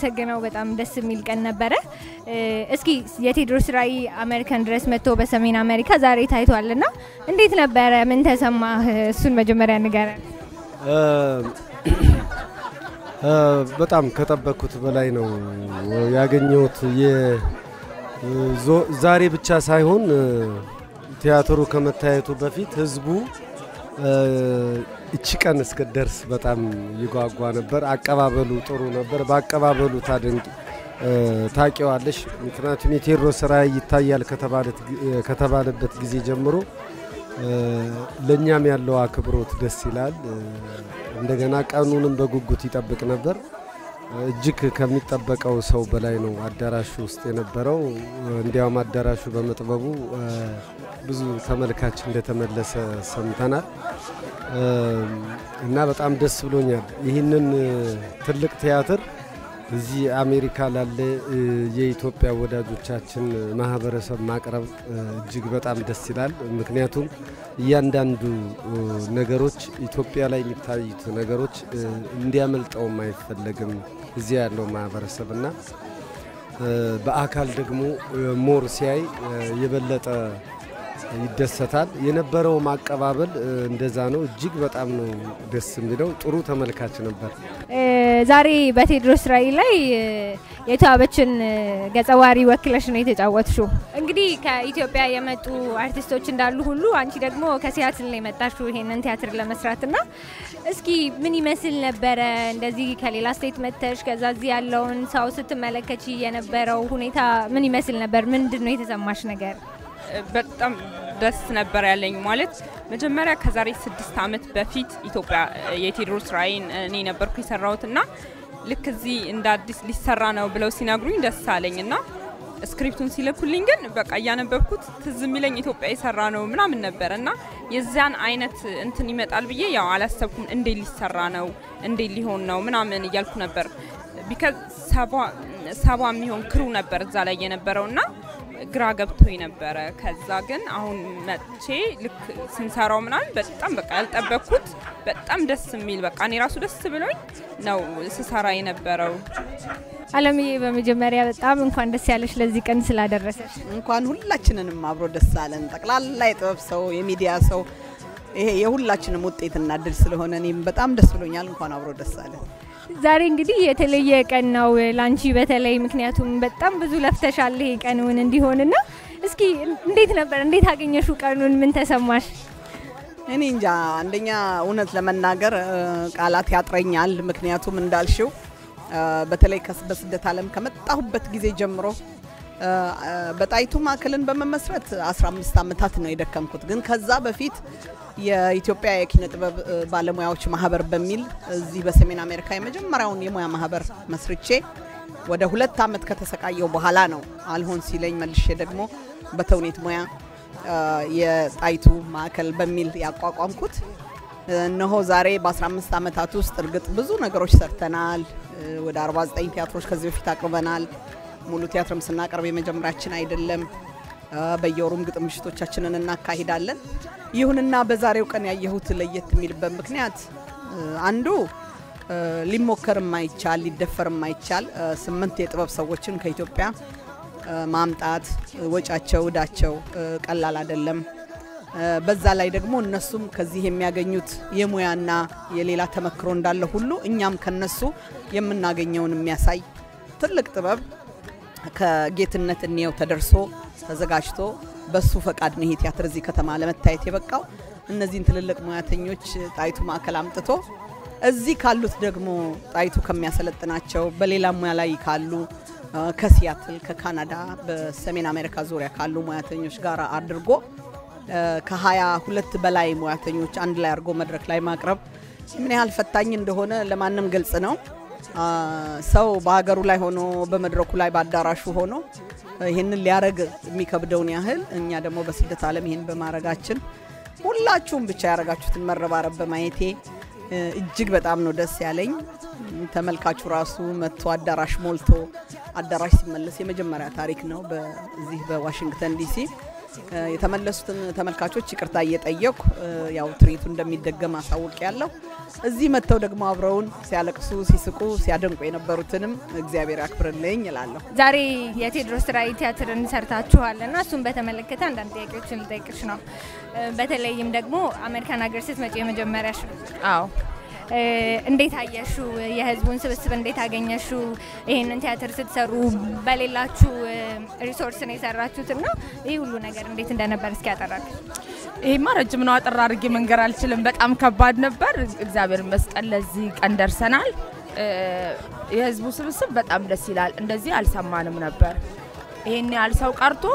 የማመሰግነው። በጣም ደስ የሚል ቀን ነበረ። እስኪ የቴዎድሮስ ራዕይ አሜሪካን ድረስ መጥቶ በሰሜን አሜሪካ ዛሬ ታይቷልና እንዴት ነበረ? ምን ተሰማህ? እሱን መጀመሪያ ንገረን። በጣም ከጠበቅኩት በላይ ነው ያገኘሁት። ዛሬ ብቻ ሳይሆን ቲያትሩ ከመታየቱ በፊት ህዝቡ እቺ ቀን እስክደርስ በጣም ይጓጓ ነበር። አቀባበሉ ጥሩ ነበር። በአቀባበሉ ታደንቅ ታቂዋለሽ። ምክንያቱም የቴዎድሮስ ራዕይ ይታያል ከተባለበት ጊዜ ጀምሮ ለእኛም ያለው አክብሮት ደስ ይላል። እንደገና ቀኑንም በጉጉት ይጠብቅ ነበር። እጅግ ከሚጠበቀው ሰው በላይ ነው አዳራሹ ውስጥ የነበረው። እንዲያውም አዳራሹ በመጥበቡ ብዙ ተመልካች እንደተመለሰ ሰምተናል እና በጣም ደስ ብሎኛል። ይህንን ትልቅ ቲያትር እዚህ አሜሪካ ላለ የኢትዮጵያ ወዳጆቻችን ማህበረሰብ ማቅረብ እጅግ በጣም ደስ ይላል። ምክንያቱም እያንዳንዱ ነገሮች ኢትዮጵያ ላይ የሚታዩት ነገሮች እንዲያመልጠውም አይፈለግም እዚያ ያለው ማህበረሰብ እና በአካል ደግሞ ሞር ሲያይ የበለጠ ይደሰታል። የነበረው ማቀባበል እንደዛ ነው። እጅግ በጣም ነው ደስ የሚለው። ጥሩ ተመልካች ነበር። ዛሬ በቴዎድሮስ ራዕይ ላይ የተዋበችን ገጸ ባህሪ ወክለሽ ነው የተጫወትሽው። እንግዲህ ከኢትዮጵያ የመጡ አርቲስቶች እንዳሉ ሁሉ አንቺ ደግሞ ከሲያትል ነው የመጣሽው ይሄንን ቲያትር ለመስራት እና እስኪ ምን ይመስል ነበረ? እንደዚህ ከሌላ ስቴት መጥተሽ ከዛ እዚህ ያለውን ሰው ስትመለከች የነበረው ሁኔታ ምን ይመስል ነበር? ምንድን ነው የተሰማሽ ነገር? በጣም ደስ ነበር ያለኝ። ማለት መጀመሪያ ከዛሬ ስድስት ዓመት በፊት ኢትዮጵያ የቴዎድሮስ ራዕይን እኔ ነበርኩ የሰራሁት እና ልክ እዚህ እንደ አዲስ ሊሰራ ነው ብለው ሲነግሩኝ ደስ አለኝ እና ስክሪፕቱን ሲልኩልኝ ግን በቃ እያነበብኩት ትዝ የሚለኝ ኢትዮጵያ የሰራ ነው ምናምን ነበር እና የዚያን አይነት እንትን ይመጣል ብዬ ያው አላሰብኩም። እንዴት ሊሰራ ነው እንዴት ሊሆን ነው ምናምን እያልኩ ነበር። ቢካዝ ሰባ የሚሆን ክሩ ነበር እዛ ላይ የነበረው እና ግራ ገብቶኝ ነበረ። ከዛ ግን አሁን መጥቼ ልክ ስንሰራው ምናምን በጣም በቃ ያልጠበቅኩት በጣም ደስ የሚል በቃ እኔ ራሱ ደስ ብሎኝ ነው ስሰራ የነበረው። አለምዬ በመጀመሪያ በጣም እንኳን ደስ ያለሽ ለዚህ ቀን ስላደረሰሽ። እንኳን ሁላችንንም አብሮ ደስ አለን። ጠቅላላ የጥበብ ሰው፣ የሚዲያ ሰው ይሄ የሁላችንም ውጤትና እድል ስለሆነ እኔም በጣም ደስ ብሎኛል። እንኳን አብሮ ደስ አለን። ዛሬ እንግዲህ የተለየ ቀን ነው ላንቺ በተለይ ምክንያቱም በጣም ብዙ ለፍተሻል ይሄ ቀኑን እንዲሆንና እስኪ እንዴት ነበር? እንዴት አገኘሹ ቀኑን? ምን ተሰማሽ? እኔ እንጃ አንደኛ እውነት ለመናገር ቃላት ያጥረኛል። ምክንያቱም እንዳልሽው በተለይ በስደት ዓለም ከመጣሁበት ጊዜ ጀምሮ በጣይቱ ማዕከልን በመመስረት 15 ዓመታት ነው የደከምኩት። ግን ከዛ በፊት የኢትዮጵያ የኪነ ጥበብ ባለሙያዎች ማህበር በሚል እዚህ በሰሜን አሜሪካ የመጀመሪያውን የሙያ ማህበር መስርቼ ወደ ሁለት ዓመት ከተሰቃየው በኋላ ነው አልሆን ሲለኝ መልሼ ደግሞ በተውኔት ሙያ የጣይቱ ማዕከል በሚል ያቋቋምኩት። እነሆ ዛሬ በ15 ዓመታት ውስጥ እርግጥ ብዙ ነገሮች ሰርተናል። ወደ 49 ቲያትሮች ከዚህ በፊት አቅርበናል። ሙሉ ቲያትርም ስናቀርብ የመጀመሪያችን አይደለም። በየወሩም ግጥም ምሽቶቻችንን እናካሂዳለን። ይሁንና በዛሬው ቀን ያየሁት ለየት የሚልበት ምክንያት አንዱ ሊሞከር የማይቻል ሊደፈር የማይቻል ስምንት የጥበብ ሰዎችን ከኢትዮጵያ ማምጣት ወጫቸው እዳቸው ቀላል አይደለም። በዛ ላይ ደግሞ እነሱም ከዚህ የሚያገኙት የሙያና የሌላ ተመክሮ እንዳለ ሁሉ እኛም ከነሱ የምናገኘውን የሚያሳይ ትልቅ ጥበብ ከጌትነት እንየው ተደርሶ ተዘጋጅቶ በሱ ፈቃድ ነው ይሄ ቲያትር እዚህ ከተማ ለመታየት የበቃው። እነዚህን ትልልቅ ሙያተኞች ጣይቱ ማዕከል አምጥቶ እዚህ ካሉት ደግሞ ጣይቱ ከሚያሰለጥናቸው በሌላ ሙያ ላይ ካሉ ከሲያትል፣ ከካናዳ፣ በሰሜን አሜሪካ ዙሪያ ካሉ ሙያተኞች ጋር አድርጎ ከሀያ ሁለት በላይ ሙያተኞች አንድ ላይ አድርጎ መድረክ ላይ ማቅረብ ምን ያህል ፈታኝ እንደሆነ ለማንም ግልጽ ነው። ሰው በሀገሩ ላይ ሆኖ በመድረኩ ላይ በአዳራሹ ሆኖ ይህንን ሊያረግ የሚከብደውን ያህል እኛ ደግሞ በስደት ዓለም ይህን በማድረጋችን ሁላችሁም ብቻ ያረጋችሁትን መረባረብ በማየቴ እጅግ በጣም ነው ደስ ያለኝ። ተመልካቹ ራሱ መጥቶ አዳራሽ ሞልቶ አዳራሽ ሲመለስ የመጀመሪያ ታሪክ ነው በዚህ በዋሽንግተን ዲሲ የተመለሱትን ተመልካቾች ይቅርታ እየጠየኩ ያው ትርኢቱ እንደሚደገም አሳውቅ ያለሁ። እዚህ መጥተው ደግሞ አብረውን ሲያለቅሱ፣ ሲስቁ፣ ሲያደንቁ የነበሩትንም እግዚአብሔር ያክብርልኝ እላለሁ። ዛሬ የቴዎድሮስ ራዕይ ቲያትርን ሰርታችኋል እና እሱን በተመለከተ አንዳንድ ጥያቄዎችን ልጠይቅሽ ነው። በተለይም ደግሞ አሜሪካን ሀገር ስትመጪ የመጀመሪያሽ ነው። አዎ እንዴት አየሹ? የህዝቡን ስብስብ እንዴት አገኘሹ? ይህንን ቲያትር ስትሰሩ በሌላችሁ ሪሶርስ ነው የሰራችሁት እና ይህ ሁሉ ነገር እንዴት እንደነበር እስኪ ያጠራል። ይሄማ ረጅም ነው፣ አጠር አድርጌ መንገር አልችልም። በጣም ከባድ ነበር። እግዚአብሔር ይመስገን ለዚህ ቀን ደርሰናል። የህዝቡ ስብስብ በጣም ደስ ይላል። እንደዚህ አልሰማንም ነበር። ይሄን ያህል ሰው ቀርቶ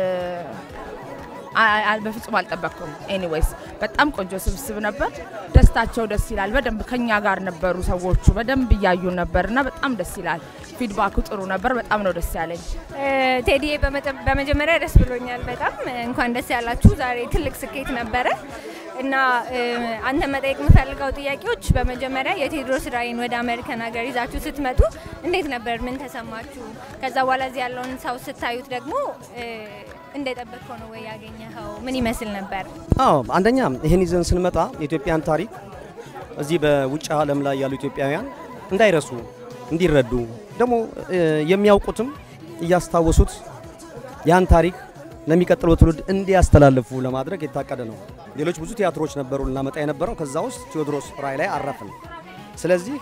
በፍጹም አልጠበቅኩም። ኤኒዌይስ በጣም ቆንጆ ስብስብ ነበር። ደስታቸው ደስ ይላል። በደንብ ከኛ ጋር ነበሩ ሰዎቹ በደንብ እያዩ ነበር እና በጣም ደስ ይላል። ፊድባኩ ጥሩ ነበር። በጣም ነው ደስ ያለኝ። ቴዲዬ በመጀመሪያ ደስ ብሎኛል። በጣም እንኳን ደስ ያላችሁ። ዛሬ ትልቅ ስኬት ነበረ እና አንተ መጠየቅ የምፈልገው ጥያቄዎች በመጀመሪያ የቴዎድሮስ ራዕይን ወደ አሜሪካን ሀገር ይዛችሁ ስትመጡ እንዴት ነበር? ምን ተሰማችሁ? ከዛ በኋላ እዚህ ያለውን ሰው ስታዩት ደግሞ እንደጠበቅከው ነው ወይ ያገኘኸው? ምን ይመስል ነበር? አዎ አንደኛ ይህን ይዘን ስንመጣ የኢትዮጵያን ታሪክ እዚህ በውጭ ዓለም ላይ ያሉ ኢትዮጵያውያን እንዳይረሱ እንዲረዱ ደግሞ የሚያውቁትም እያስታወሱት ያን ታሪክ ለሚቀጥለው ትውልድ እንዲያስተላልፉ ለማድረግ የታቀደ ነው። ሌሎች ብዙ ቲያትሮች ነበሩ ልናመጣ የነበረው ከዛ ውስጥ ቴዎድሮስ ራዕይ ላይ አረፍን። ስለዚህ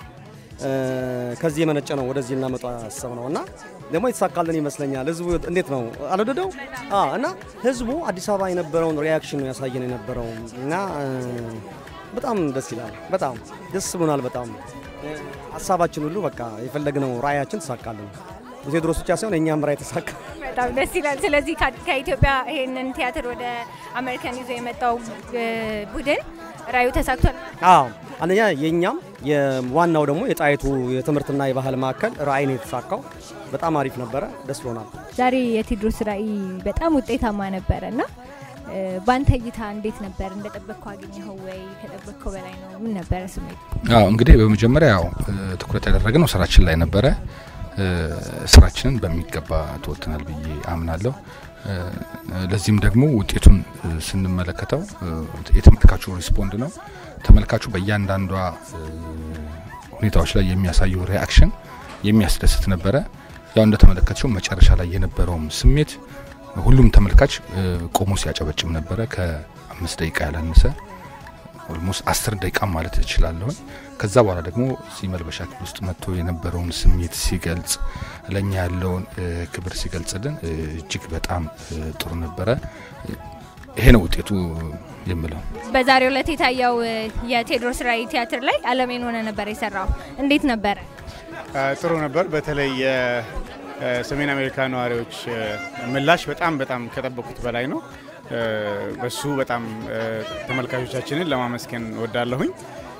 ከዚህ የመነጨ ነው ወደዚህ እናመጣ ያሰብ ነው እና ደግሞ የተሳካልን ይመስለኛል። ህዝቡ እንዴት ነው አልወደደው? እና ህዝቡ አዲስ አበባ የነበረውን ሪያክሽን ነው ያሳየን የነበረው እና በጣም ደስ ይላል። በጣም ደስ ብሎናል። በጣም ሀሳባችን ሁሉ በቃ የፈለግነው ራዕያችን ተሳካልን። የቴዎድሮስ ብቻ ሳይሆን የእኛም ራዕይ ተሳካ። በጣም ደስ ይላል። ስለዚህ ከኢትዮጵያ ይሄንን ቲያትር ወደ አሜሪካን ይዞ የመጣው ቡድን ራዕዩ ተሳክቷል። አዎ አንደኛ የእኛም ዋናው ደግሞ የጣይቱ የትምህርትና የባህል ማዕከል ራዕይ ነው የተሳካው። በጣም አሪፍ ነበረ። ደስ ብሎናል። ዛሬ የቴዎድሮስ ራዕይ በጣም ውጤታማ ነበረ እና በአንተ እይታ እንዴት ነበር? እንደጠበቅከው አገኘኸው ወይ? ከጠበቅከው በላይ ነው? ምን ነበረ ስሜቱ? አዎ እንግዲህ በመጀመሪያ ያው ትኩረት ያደረግነው ስራችን ላይ ነበረ። ስራችንን በሚገባ ተወጥተናል ብዬ አምናለሁ። ለዚህም ደግሞ ውጤቱን ስንመለከተው የተመልካቹ ሪስፖንድ ነው። ተመልካቹ በእያንዳንዷ ሁኔታዎች ላይ የሚያሳየው ሪያክሽን የሚያስደስት ነበረ። ያው እንደተመለከተው መጨረሻ ላይ የነበረውም ስሜት ሁሉም ተመልካች ቆሞ ሲያጨበጭብ ነበረ። ከአምስት ደቂቃ ያላነሰ ኦልሞስት አስር ደቂቃ ማለት እችላለሁ። ከዛ በኋላ ደግሞ እዚህ መልበሻ ክፍል ውስጥ መጥቶ የነበረውን ስሜት ሲገልጽ ለእኛ ያለውን ክብር ሲገልጽልን እጅግ በጣም ጥሩ ነበረ። ይሄ ነው ውጤቱ የምለው። በዛሬው ዕለት የታየው የቴዎድሮስ ራዕይ ቲያትር ላይ አለሜን ሆነ ነበር የሰራው። እንዴት ነበረ? ጥሩ ነበር። በተለይ የሰሜን አሜሪካ ነዋሪዎች ምላሽ በጣም በጣም ከጠበቁት በላይ ነው። በሱ በጣም ተመልካቾቻችንን ለማመስገን ወዳለሁኝ።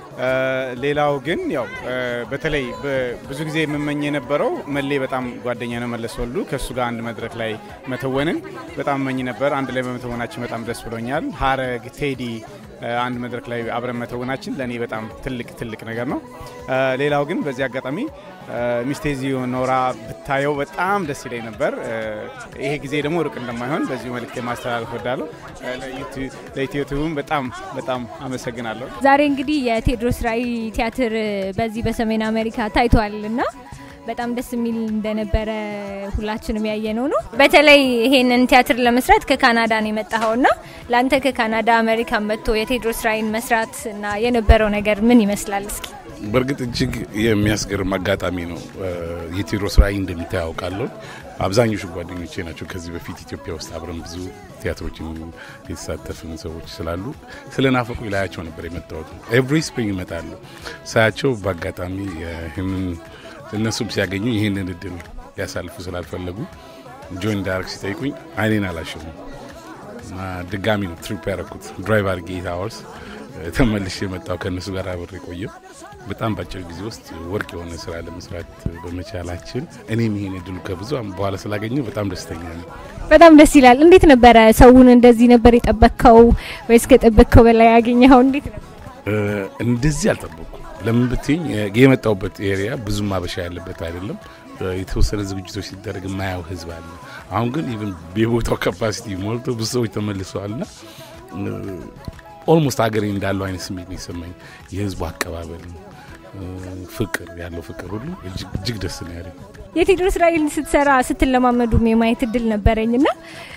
ሌላው ግን ያው በተለይ ብዙ ጊዜ የምመኝ የነበረው መሌ በጣም ጓደኛ ነው መለስ ወልዱ ከእሱ ጋር አንድ መድረክ ላይ መተወንን በጣም እመኝ ነበር። አንድ ላይ በመተወናችን በጣም ደስ ብሎኛል። ሀረግ ቴዲ አንድ መድረክ ላይ አብረን መተወናችን ለእኔ በጣም ትልቅ ትልቅ ነገር ነው። ሌላው ግን በዚህ አጋጣሚ ሚስቴዚ ኖራ ብታየው በጣም ደስ ይለኝ ነበር። ይሄ ጊዜ ደግሞ ሩቅ እንደማይሆን በዚሁ መልእክት ማስተላለፍ ወዳለሁ። ለኢትዮ ቲዩብም በጣም በጣም አመሰግናለሁ። ዛሬ እንግዲህ የቴዎድሮስ ራዕይ ቲያትር በዚህ በሰሜን አሜሪካ ታይቷል እና በጣም ደስ የሚል እንደነበረ ሁላችንም ያየነው ነው። በተለይ ይሄንን ቲያትር ለመስራት ከካናዳ ነው የመጣኸው እና ለአንተ ከካናዳ አሜሪካን መጥቶ የቴዎድሮስ ራዕይን መስራት እና የነበረው ነገር ምን ይመስላል? እስኪ በእርግጥ እጅግ የሚያስገርም አጋጣሚ ነው። የቴዎድሮስ ራዕይ እንደሚታይ ያውቃለሁ። አብዛኞቹ ጓደኞቼ ናቸው። ከዚህ በፊት ኢትዮጵያ ውስጥ አብረን ብዙ ቲያትሮችን የተሳተፍን ሰዎች ስላሉ ስለናፈቁ ላያቸው ነበር የመጣሁት። ኤቭሪ ስፕሪንግ ይመጣሉ። ሳያቸው በአጋጣሚ ይህንን እነሱም ሲያገኙ ይህንን እድል ሊያሳልፉ ስላልፈለጉ ጆይን ዳይሬክት ሲጠይቁኝ አይኔን አላሸሙም እና ድጋሚ ነው ትሪፕ ያደረኩት ድራይቭ አድርጌ ኤት አወርስ ተመልሼ የመጣው ከእነሱ ጋር አብሬ ቆየው። በጣም በአጭር ጊዜ ውስጥ ወርቅ የሆነ ስራ ለመስራት በመቻላችን እኔም ይሄን እድሉ ከብዙ በኋላ ስላገኘው በጣም ደስተኛ ነው። በጣም ደስ ይላል። እንዴት ነበረ? ሰውን እንደዚህ ነበር የጠበቅከው ወይስ ከጠበቅከው በላይ ያገኘኸው? እንዴት ነበር? እንደዚህ አልጠበቅኩም። ለምን ብትኝ የመጣውበት ኤሪያ ብዙም አበሻ ያለበት አይደለም። የተወሰነ ዝግጅቶች ሲደረግ የማያው ህዝብ አለ። አሁን ግን ኢቭን የቦታው ካፓሲቲ ሞልቶ ብዙ ሰዎች ተመልሰዋል ና ኦልሞስት ሀገሬ እንዳለው አይነት ስሜት ነው የሰማኝ። የህዝቡ አቀባበል ፍቅር ያለው ፍቅር ሁሉ እጅግ ደስ ነው ያለኝ። የቴዎድሮስ ራዕይን ስትሰራ ስትለማመዱም የማየት እድል ነበረኝ እና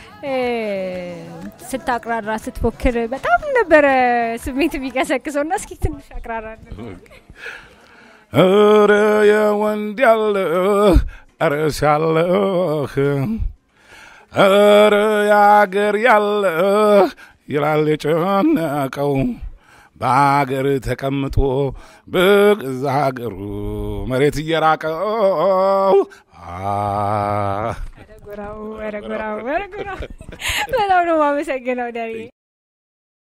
ስታቅራራ ስትፎክር በጣም ነበረ ስሜት የሚቀሰቅሰው እና እስኪ ትንሽ አቅራራ ኧረ የወንድ ያለ ኧረ ሲያለህ ኧረ የአገር ያለ ይላል የጨነቀው በአገር ተቀምጦ በገዛ ሀገሩ መሬት እየራቀው በጣም ነው ማመሰግነው ደሬ።